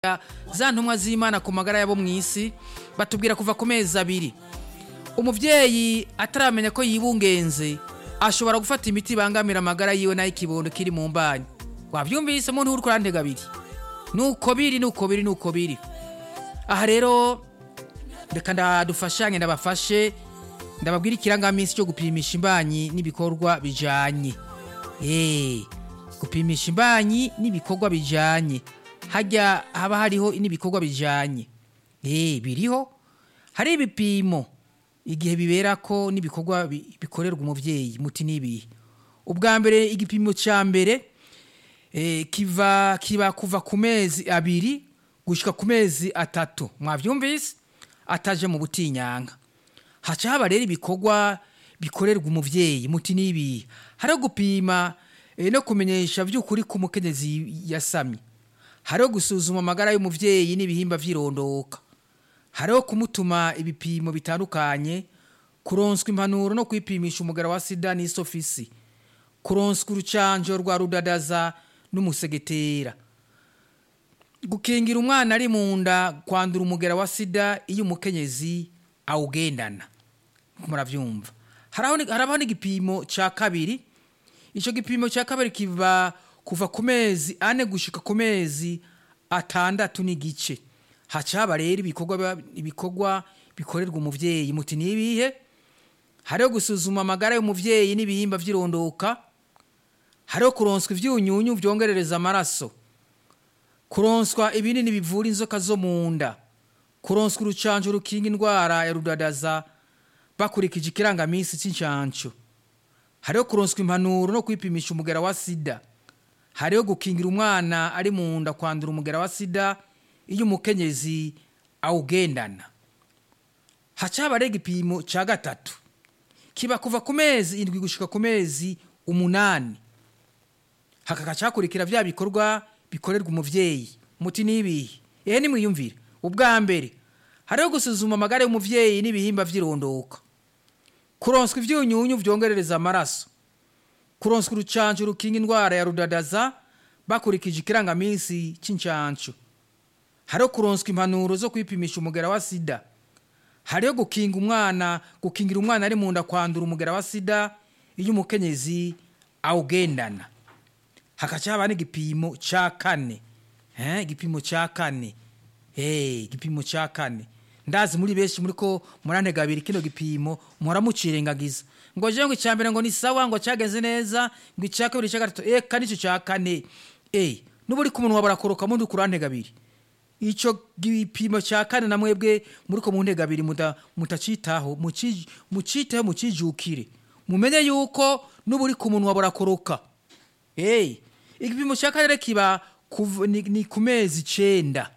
za ntumwa z'imana ku magara yabo mu isi batubwira kuva ku mezi abiri umubyeyi ataramenya ko yibungenze ashobora gufata imiti ibangamira amagara yiwe n'ay'ikibondo kiri mu mbanyi wabyumvise muntu uri kurantega abiri nuko biri nuko biri nuko biri aha rero reka ndadufashanye ndabafashe ndababwira ikirangaminsi cyo gupimisha imbanyi n'ibikorwa bijanye eh gupimisha imbanyi n'ibikorwa bijanye hajya haba hariho n'ibikorwa bijanye eh biriho hari ibipimo igihe bibera ko n'ibikorwa bi- bikorerwa umuvyeyi muti nibihe ubwa mbere igipimo ca mbere eh, kiva kiba kuva ku mezi abiri gushika ku mezi atatu mwavyumvise ataje mu butinyanga haca haba rero ibikorwa bikorerwa umuvyeyi muti nibihe hariho gupima eh, no kumenyesha vy'ukuri ko umukenyezi yasamye hariho gusuzuma amagara y'umuvyeyi n'ibihimba vy'irondoka hariho kumutuma ibipimo bitandukanye kuronswa impanuro no kwipimisha umugara wa sida n'isofisi kuronswa urucanjo rwa rudadaza n'umusegetera gukingira umwana ari mu nda kwandura umugera wa sida iyo umukenyezi awugendana murabyumva haraho ni- harabaho n'igipimo cya kabiri icyo gipimo cya kabiri kiva kuva ku mezi ane gushika ku mezi atandatu n'igice haca haba rero ibikorwa biba- ibikorwa bikorerwa umuvyeyi muti nibihe hariho gusuzuma amagara y'umuvyeyi n'ibihimba vy'irondoka hariho kuronswa ivyunyunyu vyongerereza amaraso kuronswa ibinini bivura inzoka zo mu nda kuronswa urucanco rukinga indwara ya rudadaza bakurikije ikirangaminsi c'incanco hariho kuronswa impanuro no kwipimisha umugera wa sida hariho gukingira umwana ari mu nda kwandura umugera wa sida iyo umukenyezi awugendana haca haba rero igipimo ca gatatu kiba kuva ku mezi indwi gushika ku mezi umunani hakagaca hakurikira vya bikorwa bikorerwa umuvyeyi muti nibihe ehe nimwiyumvire ubwa mbere hariho gusuzuma amagara y'umuvyeyi n'ibihimba vy'irondoka kuronswa ivyunyunyu vyongerereza amaraso kuronswa urucanco rukinga indwara ya rudadaza bakurikije ikirangaminsi c'incanco hariho kuronswa impanuro zo kwipimisha umugera wa sida hariho gukinga umwana gukingira umwana ari mu nda kwandura umugera wa sida iyo umukenyezi awugendana hakaca haba n'igipimo ca kane eh, igipimo ca kane eh, igipimo ca kane ndazi muri benshi muri ko murantega abiri kino gipimo muhora mucirengagiza ngo je ngo icambere ngo ni sawa ngo cageze neza ngo icya kabiri icya gatatu eka nico ca kane eh, nubu uri ku munwa barakoroka mundi kurantega abiri ico gipimo ca kane na mwebwe muri ko mu ntega abiri muta- mutacitaho muci- muciteho mucijukire mumenye yuko nubu uri ku munwa burakoroka Hey, igipimo cya kane rero kiba kuv- ni, ni ku mezi icenda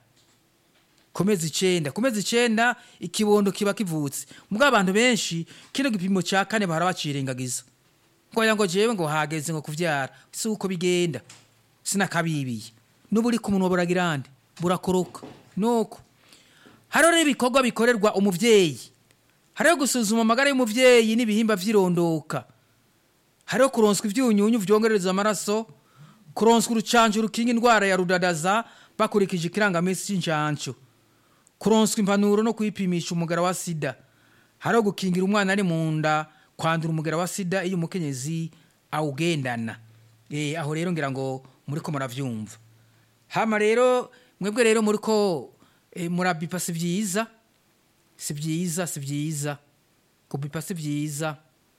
ku mezi icenda ku mezi icenda ikibondo kiba kivutse mbwa abantu benshi kino gipimo cya kane bahora bacirengagiza ngoya ngo jewe ngo hageze ngo kuvyara si uko bigenda sinakabibiye nubu uri ku munwa buragirande burakoroka nuko hariho rero ibikorwa bikorerwa umuvyeyi hariho gusuzuma amagara y'umuvyeyi n'ibihimba vy'irondoka hariho kuronswa ivyunyunyu vyongerereza amaraso kuronswa urucanco rukinga indwara ya rudadaza bakurikije ikirangaminsi c'incanco kuronswa impanuro no kwipimisha umugara wa sida hariho gukingira umwana ari mu nda kwandura umugara wa sida iyo umukenyezi awugendana e, aho rero ngira ngo muriko muravyumva hama rero mwebwe rero muriko e, murabipa si vyiza si vyiza si vyiza kubipa si vyiza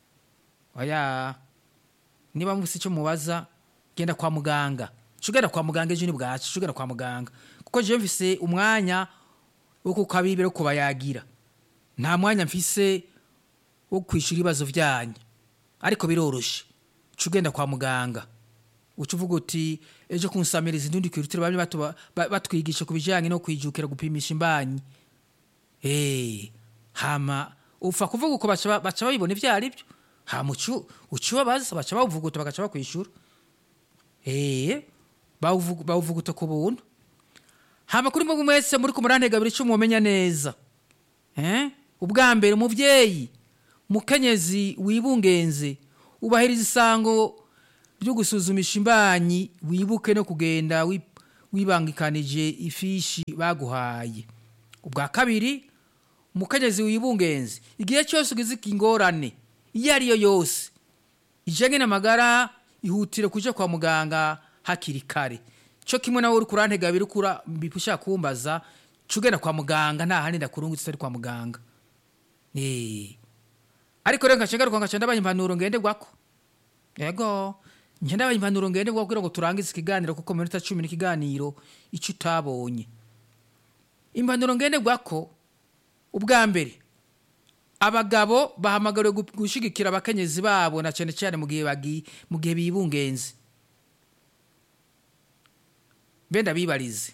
oya niba mufise icyo mubaza genda kwa muganga cugenda kwa muganga ejo ni bwacu cugenda kwa muganga kuko jewe mfise umwanya wo kukabibira wo kubayagira nta mwanya mfise wo kwishura ibibazo vyanyu ariko biroroshe cugenda kwa muganga uca uvuga uti ejo kunsamiriza indundi kwirutire bamwe batuba- ba- batwigisha ku bijanye no kwijukira gupimisha imbanyi Eh, hama upfa kuvuga uko baca ba- baca babibona ivyo ari byo hama ucu ucubabaza baca bawuvuguta bagaca bakwishura eh bawuvugu- bawuvuguta ku buntu hama kuri mwe mwese muri ku murantega biri cyo mumenya neza eh ubwa mbere umuvyeyi mukenyezi wibungenze ubahiriza isango ryo gusuzumisha imbanyi wibuke no kugenda wi- wibangikanije ifishi baguhaye ubwa kabiri umukenyezi wibungenze igihe cyose ugize ingorane iyo ari yo yose ijyanye n'amagara ihutire kujya kwa muganga hakiri kare cyo kimwe nawe uri kurantega abiri ukura ushaka kumbaza cyo ugenda kwa muganga nta handi ndakurungutse utari kwa muganga ariko rero nkaca ngaruka nkaca ndabaye impanuro ngenderwako yego njye ndabaye impanuro ngenderwako kugira ngo turangize ikiganiro kuko mu minota cumi n'ikiganiro icyo utabonye impanuro ngenderwako ubwa mbere abagabo bahamagariwe gushyigikira abakenyezi babo na cyane cyane mu gihe mu gihe bibungenze benda bibarize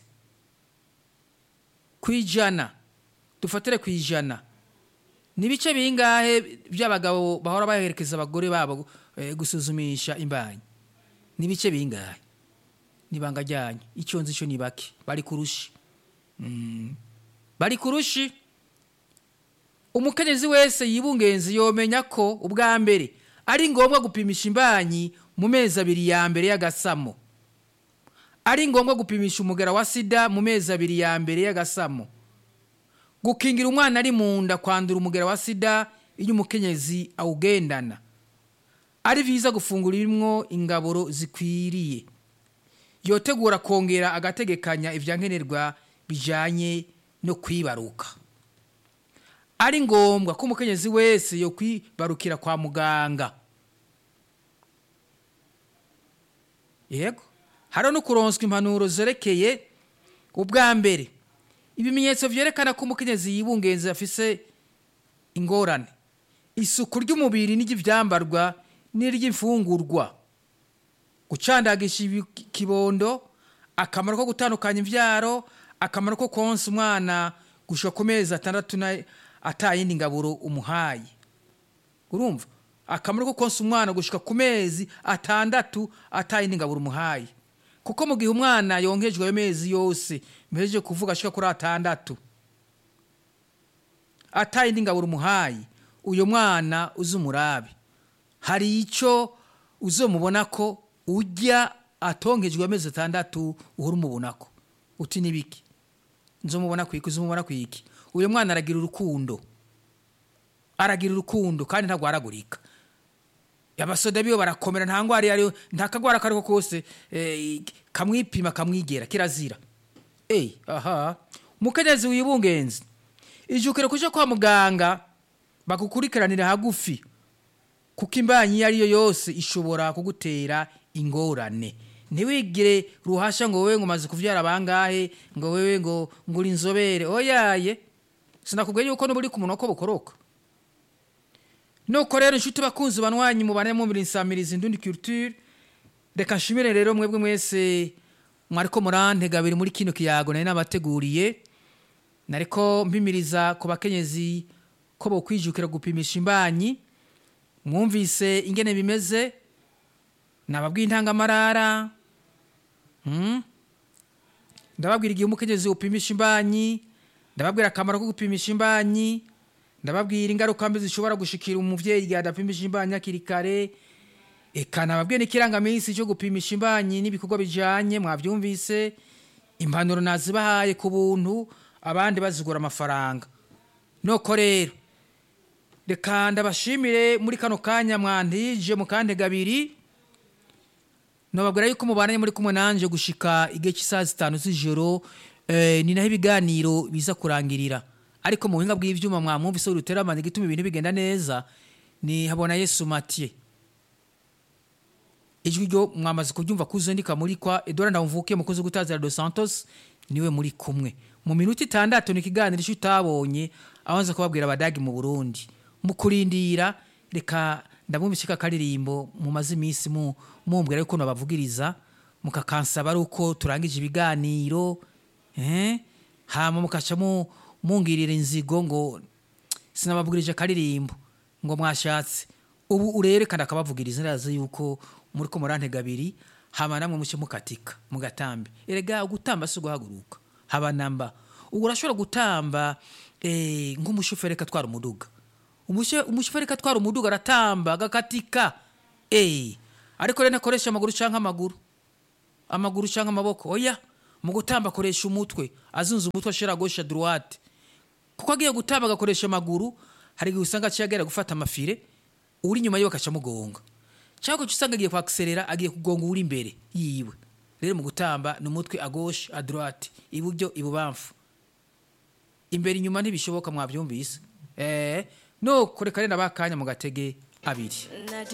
ku ijana dufatire ku ijana ni ibice bingahe by'abagabo bahora baherekeza abagore babo gusuzumisha imbanyi ni ibice bingahe n'ibanga ryanyu icyo nzi cyo ni bake bari kurushi bari kurushi umukenyezi wese yibungenzi yomenya ko ubwa mbere ari ngombwa gupimisha imbanyi mu mezi abiri ya mbere y'agasamo ari ngombwa gupimisha umugara wa sida mu mezi abiri ya mbere y'agasamo gukingira umwana ari mu nda kwandura umugara wa sida iyo umukenyezi awugendana ari byiza gufungura ibimwo ingaburo zikwiriye yotegura kongera agategekanya ibyankenerwa bijyanye no kwibaruka ari ngombwa ko umukenyezi wese yo kwibarukira kwa muganga yego hari no kuronswa impanuro zerekeye ubwa mbere ibimenyetso byerekana ko umukenyezi yibungenze afise ingorane isuku ry'umubiri n'iry'ibyambarwa n'iry'imfungurwa gucandagisha ikibondo akamaro ko gutandukanya imbyaro akamaro ko konsa umwana gushyira ku mezi atandatu atayindi ngaburo umuhaye urumva akamaro ko konsa umwana gushyika ku mezi atandatu atayindi ngaburo umuhaye kuko mu gihe umwana yonkejwe ayo mezi yose mpejeje kuvuga ashyika kuri atandatu atayindi ngaburo umuhaye uyu mwana uzi umurabe hari icyo uzamubona ko ujya atonkejwe amezi atandatu uhora umubona ko uti n'ibiki nzumubona ku iki uzumubona ku iki uyu mwana aragira urukundo aragira urukundo kandi ntagwaragurika abasoda biyo barakomera nta ndwara iyo ariyo nta kagwara ako ariko kose kamwipima kamwigera kirazira eyi aha umukenyezi wibungenzi ijukire kujya kwa muganga bagukurikiranira hagufi kuko imbanyi iyo ariyo yose ishobora kugutera ingorane ntiwigire ruhasha ngo wowe ngo umaze kubyara abangahe ngo wowe ngo ngo uri inzobere oyaye sinakubwiye yuko n'ubu uri ku munwa ko bukoroka nuko rero inshuti bakunzi banwanyi mubane mu nsamirizi indundi culture reka nshimire rero mwebwe mwese mwariko murantega biri muri kino kiyago nari nabateguriye nariko mpimiriza ku bakenyezi ko bokwijukira gupimisha imbanyi mwumvise ingene bimeze nababwiye intangamarara ndababwira igihe umukenyezi upimisha imbanyi ndababwira akamaro ko gupimisha imbanyi ndababwira ingaruka mbi zishobora gushikira umuvyeyi igihe adapimisha imbanyi hakiri kare eka nababwiye n'ikirangaminsi cyo gupimisha imbanyi n'ibikorwa bijanye mwavyumvise impanuro nazibahaye ku buntu abandi bazigura amafaranga noko rero reka ndabashimire muri kano kanya mwantije mu kantega abiri nababwira yuko mubana muri kumwe nanje gushika igihe cy'isaha zitanu z'ijoro eh, ni naho ibiganiro biza kurangirira ariko mu buhinga bw'ivyuma mwamwumvise uruteramana igituma ibintu bigenda neza ni habona yesu matiye ijwi ryo mwamaze kuryumva kuzandika muri kwa edouard ndamvuke mukozi gutazira dos santos niwe muri kumwe mu minota itandatu ni ikiganiro icyo utabonye abanza kubabwira abadagi mu burundi mu kurindira reka ndamwumvise ka karirimbo mumaze iminsi mu mumbwira yuko nabavugiriza mukakansaba ari uko turangije ibiganiro eh? hama mukaca mu mungirira inzigo ngo sinababwirije akaririmbo ngo mwashatse ubu urerekana akabavugiriza ndazi yuko muri ko murantega abiri hama namwe muce mukatika mugatambe erega gutamba si uguhaguruka haba namba ubu urashobora gutamba eh, nk'umushoferi atwara umuduga Umushe- umushoferi atwara umuduga aratamba agakatika eh. ariko rero nakoresha amaguru canke amaguru amaguru canke amaboko oya mu gutamba akoresha umutwe azunze umutwe ashira gauche à droite kuko agiye gutamba agakoresha amaguru hari igihe usanga aciye agera gufata amafire uri inyuma yiwe akaca amugonga cyangwa ugaca usanga agiye kwakserera agiye kugonga uri imbere yiwe rero mu gutamba ni umutwe à gauche à droite iburyo ibubamfu imbere inyuma ntibishoboka mwabyumvise eh no kureka rero abakanya mu gatege abiri